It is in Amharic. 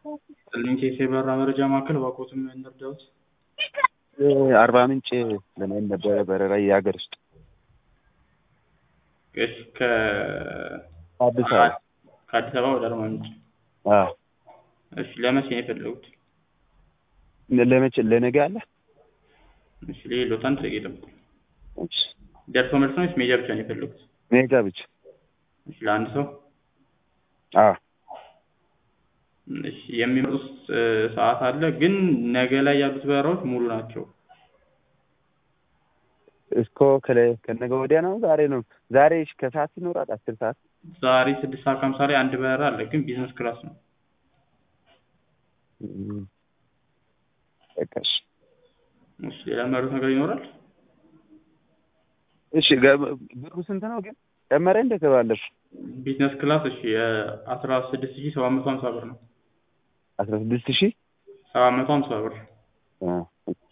ጥልንኬ የበረራ መረጃ ማዕከል እባክዎትን እንርዳዎት? አርባ ምንጭ ለመሄድ ነበረ በረራ የሀገር ውስጥ እሺ ከ አዲስ አበባ ከአዲስ አበባ ወደ አርባ ምንጭ አዎ እሺ ለመቼ ነው የፈለጉት? ለመቼ ለነገ አለ እሺ ልሄድልዎት አንድ ደቂቃ ይጠብቁኝ። እሺ ደርሶ መልስ ነው ወይስ ሜጃ ብቻ ነው የፈለጉት? ሜጋ ብቻ እሺ ለአንድ ሰው አዎ እሺ የሚመጡት ሰዓት አለ ግን ነገ ላይ ያሉት በረራዎች ሙሉ ናቸው። እስኮ ከለ ከነገ ወዲያ ነው ዛሬ ነው ዛሬ እሺ ከሰዓት ይኖራል አስር ሰዓት ዛሬ ስድስት ሰዓት ከሀምሳ ላይ አንድ በረራ አለ ግን ቢዝነስ ክላስ ነው። እም፣ በቃ እሺ እሺ ሌላ የሚያሉት ነገር ይኖራል? እሺ ገ- ብሩ ስንት ነው ግን ጨመረ እንደ ከባለፈው ቢዝነስ ክላስ እሺ አስራ ስድስት ሺህ ሰባት መቶ ሀምሳ ብር ነው። አስራ ስድስት ሺህ ሰባት መቶ ሀምሳ ብር አዎ